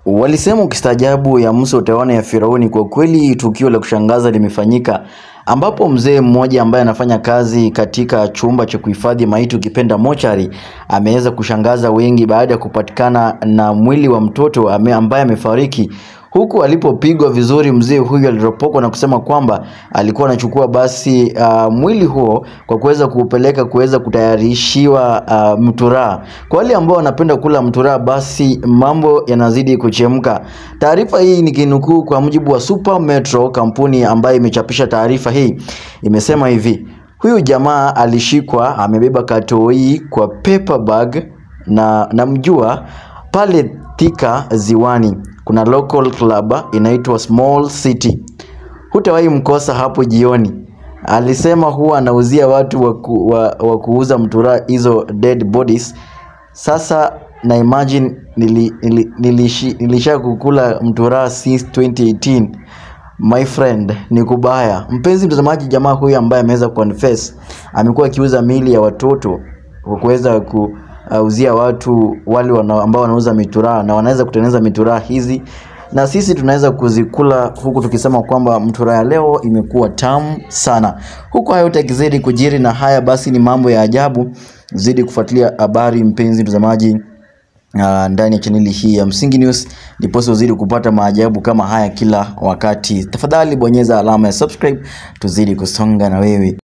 Walisema ukistaajabu ya Musa utaona ya Firauni. Kwa kweli tukio la kushangaza limefanyika ambapo mzee mmoja ambaye anafanya kazi katika chumba cha kuhifadhi maiti ukipenda mochari ameweza kushangaza wengi baada ya kupatikana na mwili wa mtoto ame- ambaye amefariki huku alipopigwa vizuri mzee huyu aliropokwa na kusema kwamba alikuwa anachukua basi uh, mwili huo kwa kuweza kuupeleka kuweza kutayarishiwa uh, mturaa. Kwa wale ambao wanapenda kula mturaa, basi mambo yanazidi kuchemka. Taarifa hii nikinukuu kwa mujibu wa Super Metro, kampuni ambayo imechapisha taarifa hii, imesema hivi: huyu jamaa alishikwa amebeba katoi kwa paper bag na namjua pale Thika Ziwani kuna local club inaitwa Small City, hutawahi mkosa hapo jioni. Alisema huwa anauzia watu wa, ku, wa, wa kuuza mturaa hizo dead bodies. Sasa na imagine nili, nili, nilishi, nilisha kukula mturaa since 2018 My friend, ni kubaya. Mpenzi mtazamaji, jamaa huyu ambaye ameweza confess amekuwa akiuza miili ya watoto kwa kuweza kuuzia watu wale wana, ambao wanauza mituraa na wanaweza kutengeneza mituraa hizi na sisi tunaweza kuzikula huku tukisema kwamba mturaa ya leo imekuwa tamu sana. Huku hayo yote yakizidi kujiri na haya basi ni mambo ya ajabu, zidi kufuatilia habari mpenzi mtazamaji uh, ndani ya chaneli hii ya Msingi News ndiposa uzidi kupata maajabu kama haya kila wakati. Tafadhali bonyeza alama ya subscribe tuzidi kusonga na wewe.